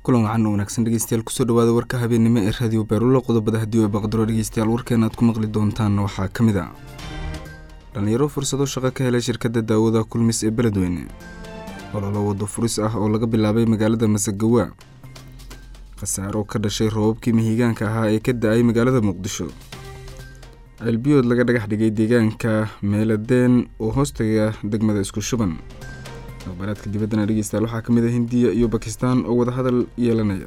kulan wacan wanaagsan dhegeystayaal kusoo dhawaada warka habeennimo ee raadiyo beerulo qodobada haddii ay baqdaro dhegeystayaal warkeena aad ku maqli doontaan waxaa ka mid a dhallinyaro fursado shaqo ka helay shirkadda daawada kulmis ee beledweyne ololo wado furis ah oo laga bilaabay magaalada masagawa khasaaro ka dhashay roobabkii mahiigaanka ahaa ee ka da-ay magaalada muqdisho ceelbiyood laga dhagax dhigay deegaanka meeladeen oo hoostaga degmada isku shuban aqbaraadka dibaddana dhegeystayaal waxaa ka mid a hindiya iyo bakistan oo wadahadal yeelanaya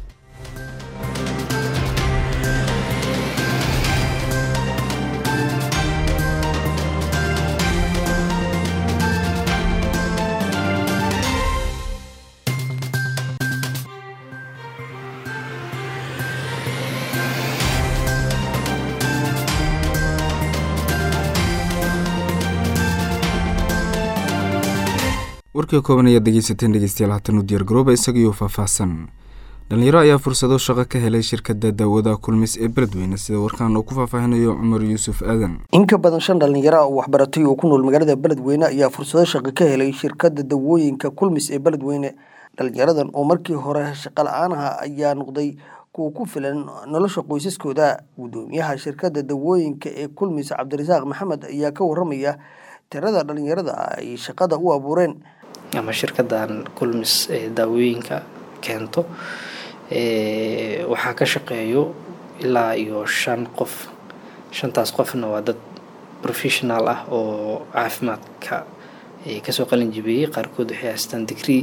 warkii kooban ayaad dhegeysateen dhegeystayaal haatan u diyaargarooba isagiioo faahfaahsan dhallinyaro ayaa fursado shaqo ka helay shirkadda daawada kulmis ee beledweyne sida warkaan uu ku faahfaahinayo cumar yuusuf aadan in ka badan shan dhallinyaro ah oo waxbaratay oo ku nool magaalada beledweyne ayaa fursado shaqo ka helay shirkadda dawooyinka kulmis ee beledweyne dhalinyaradan oo markii hore shaqo la-aanaha ayaa noqday kuwa ku filan nolosha qoysaskooda guddoomiyaha shirkadda dawooyinka ee kulmis cabdirasaaq maxamed ayaa ka waramaya tirada dhalinyarada ay shaqada u abuureen ama shirkadan kulmis ee daawooyinka keento waxaa ka shaqeeyo ilaa iyo shan qof shantaas qofna waa dad professional ah oo caafimaadka kasoo qalin jibiyey qaarkood waxay haystaan degree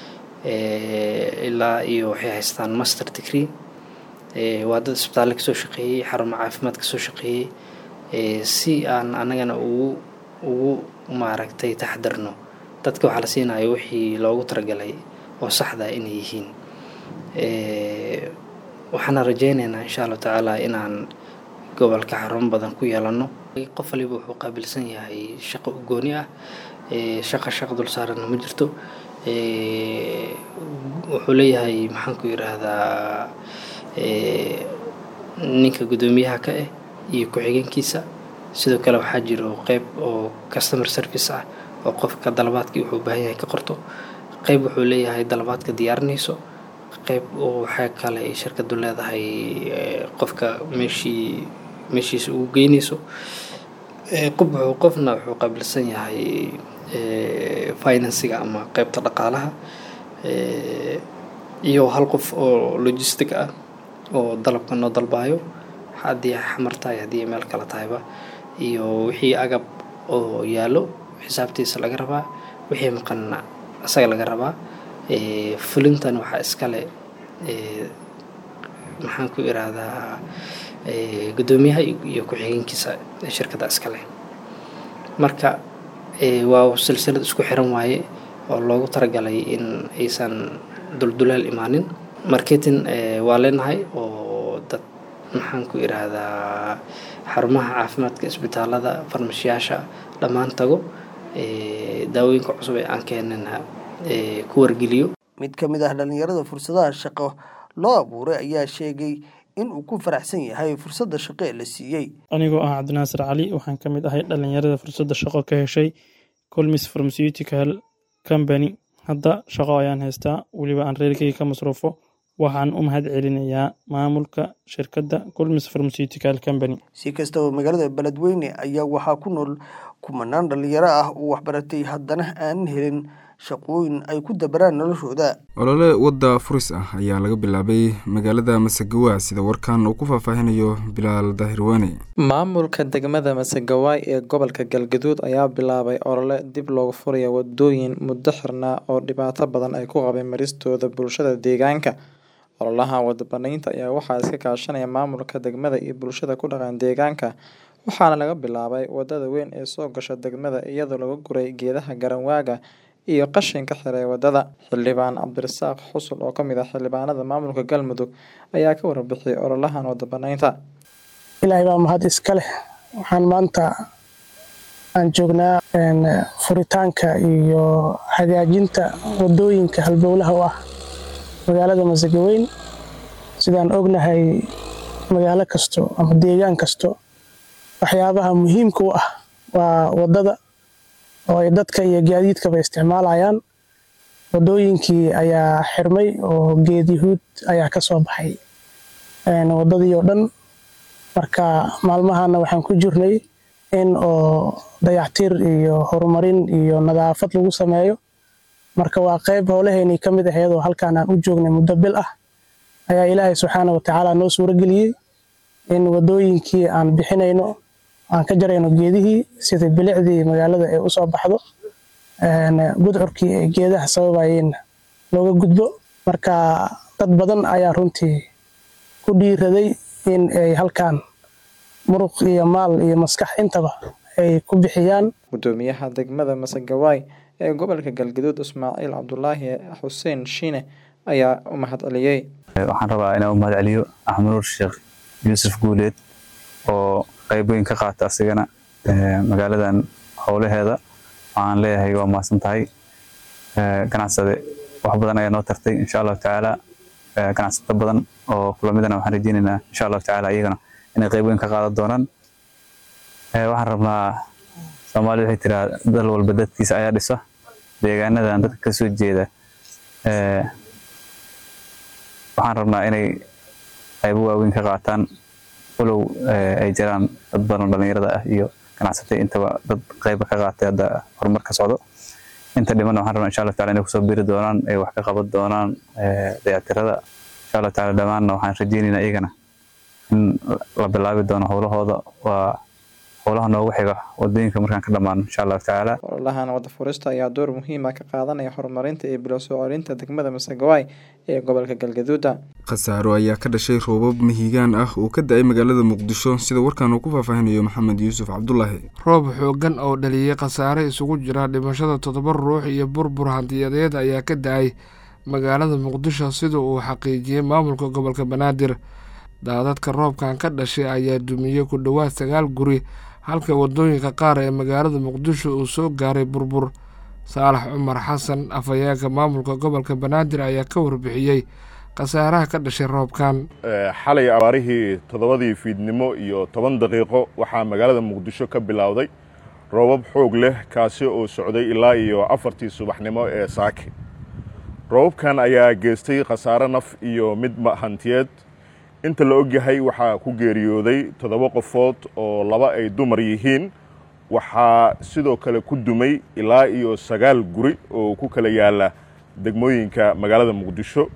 ilaa iyo waxay haystaan master degree waa dad isbitaalle kasoo shaqeeyey xarumo caafimaad kasoo shaqeeyey si aan anagana ugu ugu maaragtay taxdarno dadka waxaa la siinayo wixii loogu talagalay oo saxda inay yihiin waxaana rajeyneynaa insha allahu tacaala inaan gobolka xarumo badan ku yeelano qof waliba wuxuu qaabilsan yahay shaqo ugooni ah shaqa shaq dul saaranna ma jirto wuxuu leeyahay maxaan ku yidhaahdaa ninka guddoomiyaha ka ah iyo ku-xigeenkiisa sidoo kale waxaa jiro qeyb oo customer service ah oo qofka dalabaadkii wuxuu u baahan yahay ka qorto qeyb wuxuu leeyahay dalabaadka diyaarinayso qeyb waxaa kale ay shirkadu leedahay qofka meeshii meeshiisa ugu geynayso qof wuxuu qofna wuxuu qaabilsan yahay finansiga ama qeybta dhaqaalaha iyo hal qof oo logistic ah oo dalabka noo dalbaayo haddii xamar tahay haddii meel kale tahayba iyo wixii agab oo yaallo xisaabtiisa laga rabaa wixii maqanna isaga laga rabaa fulintan waxaa iskale maxaan ku iraahdaa guddoomiyaha iyo ku-xigeenkiisa shirkadda iskale marka waa silsilad isku xiran waaye oo loogu talagalay in aysan dulduleel imaanin marketing waa leenahay oo dad maxaan ku iraahdaa xarumaha caafimaadka isbitaalada farmashiyaasha dhammaan tago daawooyinka cusub ee aan keenana ku wargeliyo mid ka mid ah dhalinyarada fursadaha shaqo loo abuuray ayaa sheegay in uu ku faraxsan yahay fursadda shaqo ee la siiyey anigoo ah cabdinaasir cali waxaan ka mid ahay dhalinyarada fursadda shaqo ka heshay colmis pharmaceutical company hadda shaqo ayaan haystaa weliba aan reerkeyga ka masruufo waxaan u mahad celinayaa maamulka shirkadda colmis pharmaceutical company si kastaba magaalada beledweyne ayaa waxaa ku nool kumanaan dhalinyaro ah oo waxbaratay haddana aanan helin shaqooyin ay ku dabaraan noloshooda olole wadda furis ah ayaa laga bilaabay magaalada masagawa sida warkan uu ku faahfaahinayo bilaal daahirwaane maamulka degmada masagawaay ee gobolka galgaduud ayaa bilaabay olole dib loogu furaya wadooyin muddo xirnaa oo dhibaato badan ay ku qabeen maristooda bulshada deegaanka ololaha wadabanaynta ayaa waxaa iska kaashanaya maamulka degmada iyo bulshada ku dhaqan deegaanka waxaana laga bilaabay wadada weyn ee soo gasha degmada iyadoo laga guray geedaha garanwaaga iyo qashinka xiray wadada xildhibaan cabdirasaaq xusul oo kamid ah xildhibaanada maamulka galmudug ayaa ka warbixiyay ololahan wadabanaynta ilaahay baa mahad iska leh waxaan maanta aan joognaa furitaanka iyo hagaajinta wadooyinka halbowlaha u ah magaalada masagaweyn sidaan ognahay magaalo kasto ama deegaan kasto waxyaabaha muhiimka u ah waa wadada oo ay dadka iyo gaadiidkaba isticmaalayaan wadooyinkii ayaa xirmay oo geed yahuud ayaa ka soo baxay wadadii oo dhan marka maalmahana waxaan ku jirnay in oo dayactir iyo horumarin iyo nadaafad lagu sameeyo marka waa qayb howlaheynii ka mid ahayd oo halkaan aan u joognay muddo bil ah ayaa ilaahay subxaana watacaala noo suurageliyey in wadooyinkii aan bixinayno aan ka jarayno geedihii sida bilicdii magaalada ay usoo baxdo gudcurkii ay geedaha sababayeenna looga gudbo marka dad badan ayaa runtii ku dhiiraday in ay halkaan muruq iyo maal iyo maskax intaba ay ku bixiyaan gudoomiyaha degmada masagawaay ee gobolka galgaduud ismaaciil cabdulaahi xuseen shiine ayaa u mahad celiyey waxaan rabaa inaan u mahad celiyo axmed nuur sheekh yuusuf guuleed oo qayb weyn ka qaata asigana magaaladan howlaheeda waxaan leeyahay waa mahadsan tahay ganacsade wax badan ayaa noo tartay insha allahu tacaala ganacsato badan oo kulamidana waxaan rajeynaynaa insha allahu tacaala iyagana inay qayb weyn ka qaadan doonaan waxaan rabnaa soomaalida waxay tiraa dal walba dadkiisa ayaa dhisa deegaanadan dadka ka soo jeeda waxaan rabnaa inay qaybo waaweyn ka qaataan walow ay jiraan dad badan oo dhallinyarada ah iyo ganacsatay intaba dad qayba ka qaatay hadda horumar ka socdo inta dhimanna waxaan rabnaa insha allah taala inay kusoo biri doonaan ay wax ka qaban doonaan dayactirada insha allah taala dhammaanna waxaan rajeynaynaa iyagana in la bilaabi doono howlahooda waa howlaha noogu xiga wadooyinka markaan ka dhammaano insha allahu tacaala ololahan wada furista ayaa door muhiima ka qaadanaya horumarinta iyo bilo soo celinta degmada masagawaay ee gobolka galgaduuda khasaaro ayaa ka dhashay roobab mahiigaan ah oo ka da-ay magaalada muqdisho sida warkaan uu ku faahfaahinayo maxamed yuusuf cabdulaahi roob xooggan oo dhaliyey khasaare isugu jira dhimashada toddoba ruux iyo burbur hantiyadeed ayaa ka da-ay magaalada muqdisho sida uu xaqiijiyey maamulka gobolka banaadir daadadka roobkan ka dhashay ayaa dumiyey ku dhowaad sagaal guri halka wadooyinka qaar ee magaalada muqdisho uu soo gaaray burbur saalax cumar xasan afhayeenka maamulka gobolka banaadir ayaa ka warbixiyey khasaaraha ka dhashay roobkan xalay abaarihii toddobadii fiidnimo iyo toban daqiiqo waxaa magaalada muqdisho ka bilowday roobab xoog leh kaasi oo socday ilaa iyo afartii subaxnimo ee saake roobabkan ayaa geystay khasaare naf iyo mid hantiyeed inta la ogyahay waxaa ku geeriyooday toddoba qofood oo laba ay dumar yihiin waxaa sidoo kale ku dumay ilaa iyo sagaal guri oo ku kala yaala degmooyinka magaalada muqdisho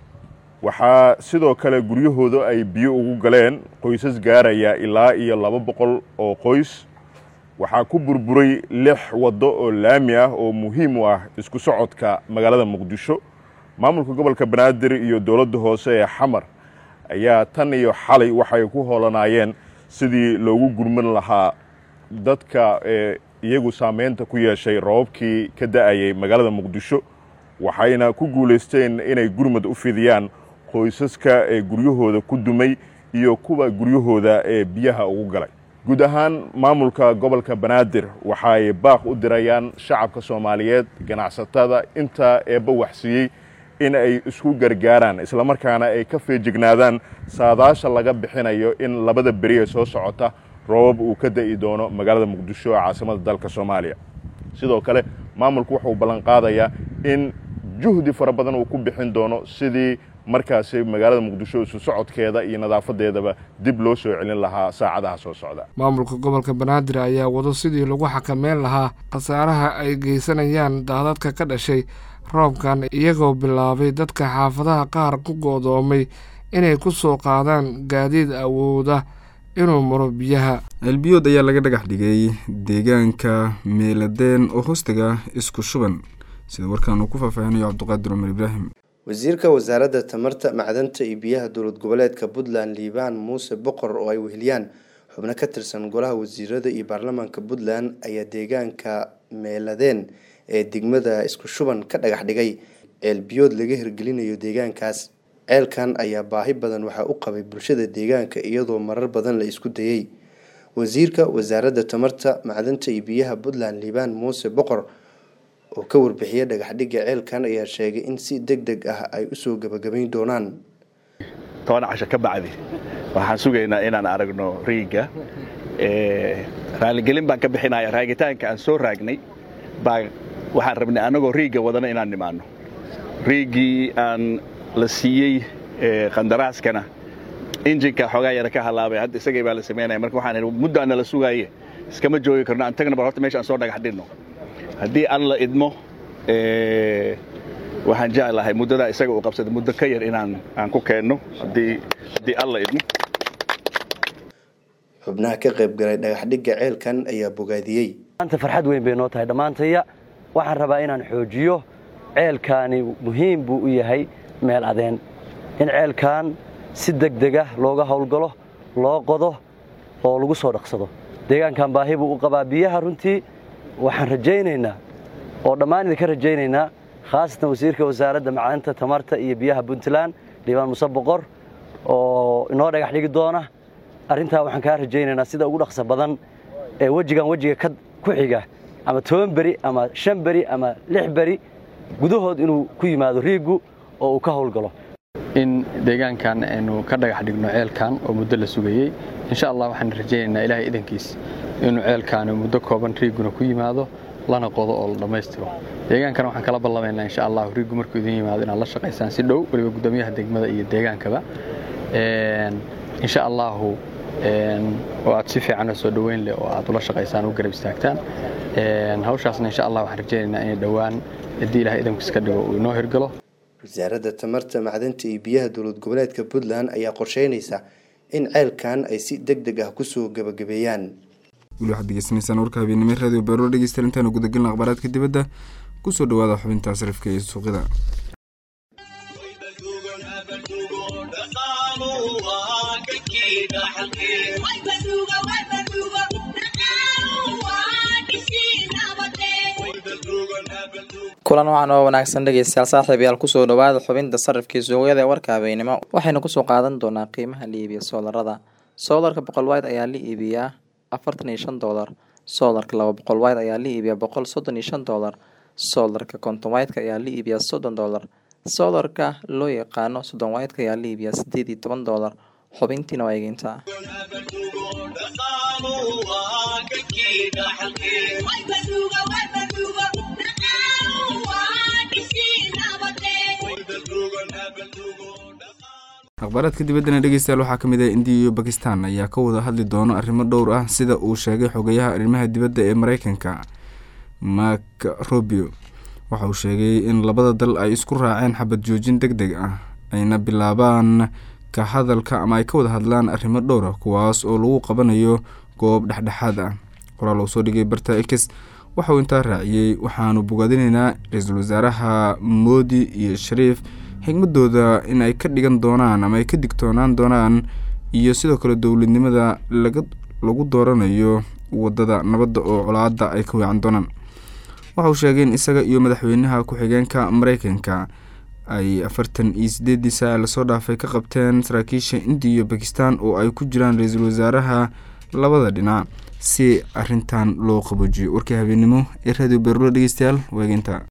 waxaa sidoo kale guryahooda ay biyo ugu galeen qoysas gaaraya ilaa iyo laba boqol oo qoys waxaa ku burburay lix waddo oo laami ah oo muhiim u ah isku socodka magaalada muqdisho maamulka gobolka banaadir iyo dowladda hoose ee xamar ayaa tan iyo xalay waxay ku hoolanaayeen sidii loogu gurman lahaa dadka ee iyagu saameynta ku yeeshay roobabkii ka da-ayay magaalada muqdisho waxayna ku guulaysteen inay gurmad u fidiyaan qoysaska ee guryahooda ku dumay iyo kuwa guryahooda ee biyaha ugu galay guud ahaan maamulka gobolka banaadir waxay baaq u dirayaan shacabka soomaaliyeed ganacsatada inta eebba waxsiiyey in ay isku gargaaraan islamarkaana ay ka feejignaadaan saadaasha laga bixinayo in labada beri ee soo socota roobab uu ka da'i doono magaalada muqdisho ee caasimada dalka soomaaliya sidoo kale maamulku wuxuu ballanqaadayaa in juhdi fara badan uu ku bixin doono sidii markaasi magaalada muqdisho isu socodkeeda iyo nadaafadeedaba dib loo soo celin lahaa saacadaha soo socda maamulka gobolka banaadir ayaa wado sidii lagu xakameyn lahaa khasaaraha ay geysanayaan daadadka ka dhashay roobkan iyagoo bilaabay dadka xaafadaha qaar ku go'doomay inay ku soo qaadaan gaadiid awooda inuu maro biyaha ceelbiyood ayaa laga dhagax dhigay deegaanka meeladeen oo hoostaga isku shuban sida warkaan uu ku faahfaahinayo cabdiqaadir cumar ibraahim wasiirka wasaaradda tamarta macdanta iyo biyaha dowlad goboleedka puntland liibaan muuse boqor oo ay weheliyaan xubno ka tirsan golaha wasiirada iyo baarlamaanka puntland ayaa deegaanka meeladeen ee degmada isku shuban ka dhagax dhigay ceelbiyood laga hirgelinayo deegaankaas ceelkan ayaa baahi badan waxaa u qabay bulshada deegaanka iyadoo marar badan la isku dayey wasiirka wasaaradda tamarta macdanta iyo biyaha puntland liibaan muuse boqor oo ka warbixiyay dhagaxdhigga ceelkan ayaa sheegay in si deg deg ah ay usoo gabagabayn doonaan toban casho ka bacdi waxaan sugaynaa inaan aragno riiga raaligelin baan ka bixinaya raagitaanka aan soo raagnay baa waxaan rabnay annagoo riiga wadana inaan nimaano riigii aan la siiyey qandaraaskana injinka xoogaa yara ka halaabay hadda isagay baa la samaynaya marka waxaan idhi muddaana la sugaaye iskama joogi karno aan tagna bal horta meesha aan soo dhagax dhinno haddii aan la idmo waxaan jeclahay muddadaa isaga uu qabsada muddo ka yar inaan aan ku keenno haddii haddii aan la idmo xubnaha ka qayb galay dhagaxdhigga ceelkan ayaa bogaadiyey maanta farxad weyn bay noo tahay dhammaantaya waxaan rabaa inaan xoojiyo ceelkaani muhiim buu u yahay meel adeen in ceelkan si degdega looga howlgalo loo qodo oo lagu soo dhaqsado deegaankan baahi buu u qabaa biyaha runtii waxaan rajaynaynaa oo dhammaan idinka rajaynaynaa khaasatan wasiirka wasaaradda macalinta tamarta iyo biyaha puntland dhiibaan muse boqor oo inoo dhagax dhigi doona arrintaa waxaan kaa rajaynaynaa sida ugu dhaqsa badan ee wejigan wejiga ku xiga ama toban beri ama shan beri ama lix beri gudahood inuu ku yimaado riiggu oo uu ka howlgalo in deegaankan aynu ka dhagax dhigno ceelkan oo muddo la sugayey insha allah waxaan rajaynaynaa ilaahay idankiis inuu ceelkaani muddo kooban riigguna ku yimaado lana qodo oo la dhammaystiro deegaankana waxaan kala ballamaynaa insha allahu riiggu markuu idin yimaado inaad la shaqaysaan si dhow weliba guddoomiyaha degmada iyo deegaankaba insha allahu oo aad si fiican oo soo dhoweyn leh oo aad ula shaqaysaan u garab istaagtaan hawshaasna insha allah waxaan rajaynaynaa inay dhowaan haddii ilahay idankiis ka dhigo uu inoo hirgalo wasaaradda tamarta macdanta iyo biyaha dowlad goboleedka puntland ayaa qorsheynaysa in ceelkan ay si deg deg ah kusoo gebagabeeyaan weli waxaad degeysanaysaan warka habeennimo radio beero dhegeystayaal intaanu gudagelin akhbaaraadka dibadda kusoo dhawaada xubinta sarifka iyo suuqyada kulan wacan oo wanaagsan dhegeystayaal saaxiibayaal kusoo dhawaada xubinta sarifkii suuqyada ee warka habeenimo waxaynu kusoo qaadan doonaa qiimaha la iibiya soolarada soolarka boqol wide ayaa la iibiyaa afartan iyo shan doolar soolarka laba boqol wide ayaa la iibiyaa boqol soddon iyo shan doolar soolarka konton wideka ayaa la iibiyaa soddon doolar soolarka loo yaqaano soddon wideka ayaa la iibiyaa sideed iyo toban doolar xubintiina waa eegeyntaa akhbaaraadka dibaddana dhegeystayaal waxaa ka mid ah indiya iyo bakistan ayaa ka wada hadli doono arrimo dhowr ah sida uu sheegay xogayaha arrimaha dibadda ee mareykanka mak robio waxa uu sheegay in labada dal ay isku raaceen xabad joojin deg deg ah ayna bilaabaan ka hadalka ama ay ka wada hadlaan arrimo dhowr ah kuwaas oo lagu qabanayo goob dhexdhexaad ah qoraal uu soo dhigay barta ex waxauu intaa raaciyey waxaanu bogaadinaynaa ra-iisul wasaaraha moodi iyo shariif xigmadooda in ay ka dhigan doonaan ama ay ka digtoonaan doonaan iyo sidoo kale dowladnimada laga lagu dooranayo wadada nabadda oo colaada ay ka weecan doonaan waxa uu sheegay in isaga iyo madaxweynaha ku-xigeenka mareykanka ay afartan iyo sideedii saa lasoo dhaafay ka qabteen saraakiisha indiya iyo bakistan oo ay ku jiraan ra-iisul wasaaraha labada dhinac si arintan loo qaboojiyo warkii habeenimo ee radio beerlo dhegeystayaal waageynta